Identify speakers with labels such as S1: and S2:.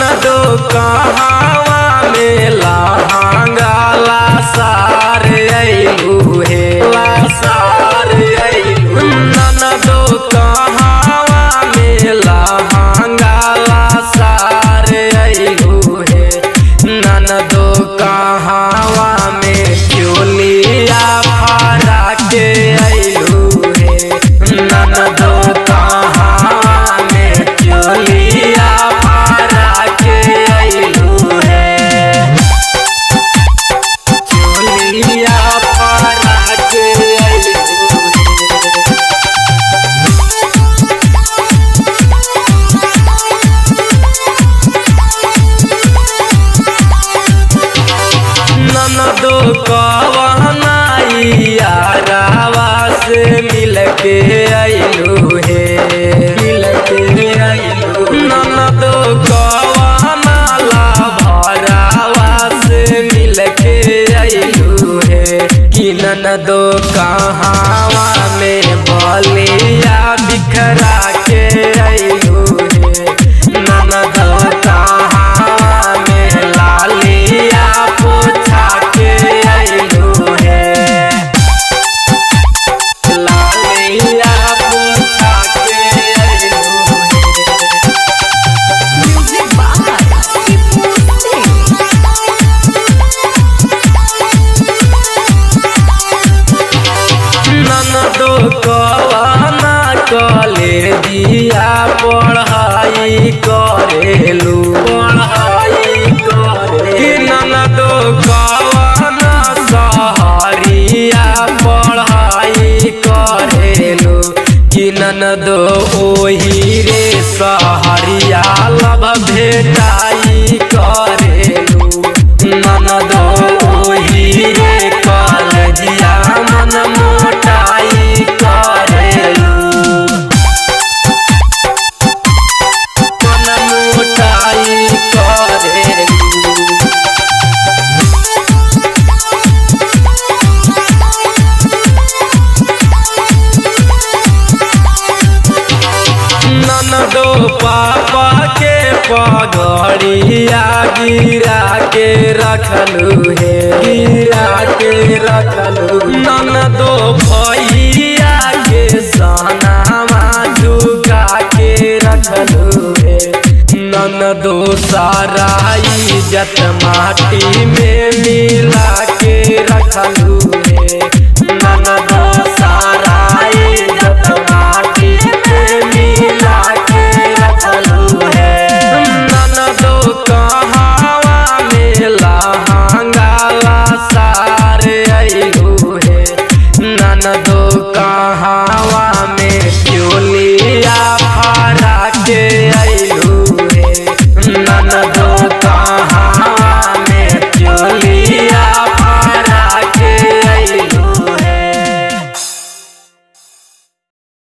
S1: ननदो कहावा में लहंगाला सार अइलू हे ला सार अइलू ननदो कहावा में लहंगाला सार अइलू हे ननदो कहावा में चोलिया फरा के अइलू हे ननदो कहावा में चोलिया फरा के अइलू हे चोलिया फरा के अइलू हे ननदो कवनाइया रावा से मिल के अइलू हे मिल के अइलू ननदो कवनाला भरावा से मिल के अइलू हे कि ननदो कहावा में बलिया बिखरा के अइलू हे ननदो कहावा में लालिया पोछा के अइलू हे लालिया पोछा के अइलू हे
S2: Music by Tipu Singh.
S1: ननदो कवाना कले दिया पढ़ाई करेलू पढ़ाई करे कि ननदो कवाना सहरिया पढ़ाई करेलू कि ननदो ओही रे सहरिया लभ भेटाई करेलू ननदो ओही रे कलजिया मन मोटाई करेलू मन मोटाई करेलू ननदो पापा के पगड़िया गिरा के रखलू हे गिरा के रखलू ननदो भैया के सहनामा झुका के रखलू हे ननदो सारा इज्जत माटी में मिला के रखलू हे ननदो सारा